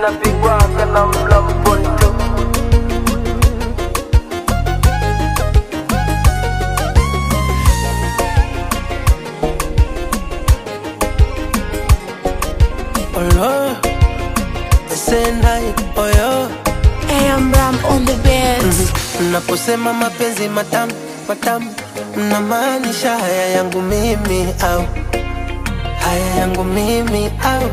inapigwaga na mlamponto Olo, esenai oyo AM Ram on the beats. Naposema mapenzi matamu matamu, mnamaanisha haya yangu mimi au haya yangu mimi au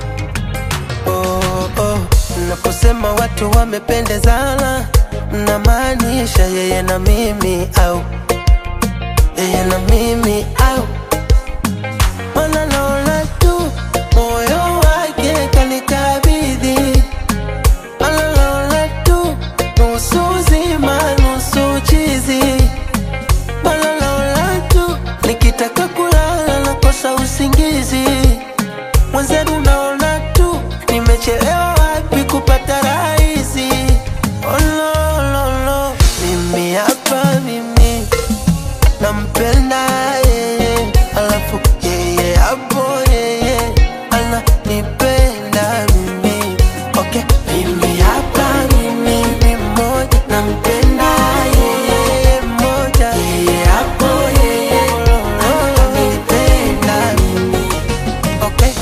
oh, oh. Naposema watu wamependezana, mnamaanisha yeye na mimi au yeye na mimi au Mana naona tu moyo wake kanikabidhi Ananaona tu nusu zima nusu chizi Ananaona tu nikitaka kulala nakosa usingizi Mwenzeru naona tu nimechelewa wapi kupata rahisi Oh no, no, no. Mimi hapa mimi nampenda yeye, alafu yeye hapo yeye ananipenda mimi. Okay, mimi hapa mimi ni mmoja, nampenda yeye mmoja, yeye hapo yeye ananipenda mimi. Okay.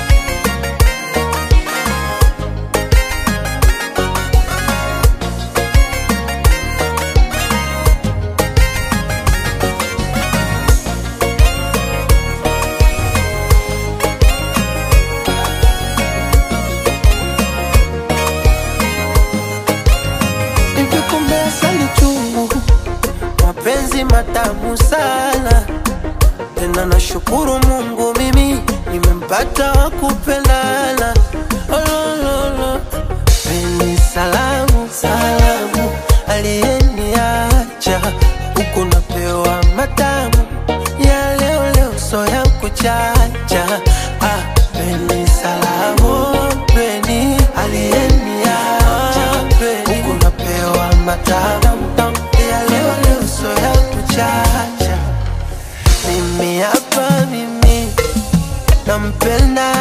Hivi kumbe asali chungu, mapenzi matamu sana. Tena nashukuru Mungu mimi nimempata wa kupendana. Olololo, peni salamu salamu, aliyeniacha huku napewa matamu ya leo leo, so ya kuchacha. Ah, peni salamu, peni aliyeniacha huku napewa matamu ya leo leo, so ya kuchacha. Mimi hapa mimi nampenda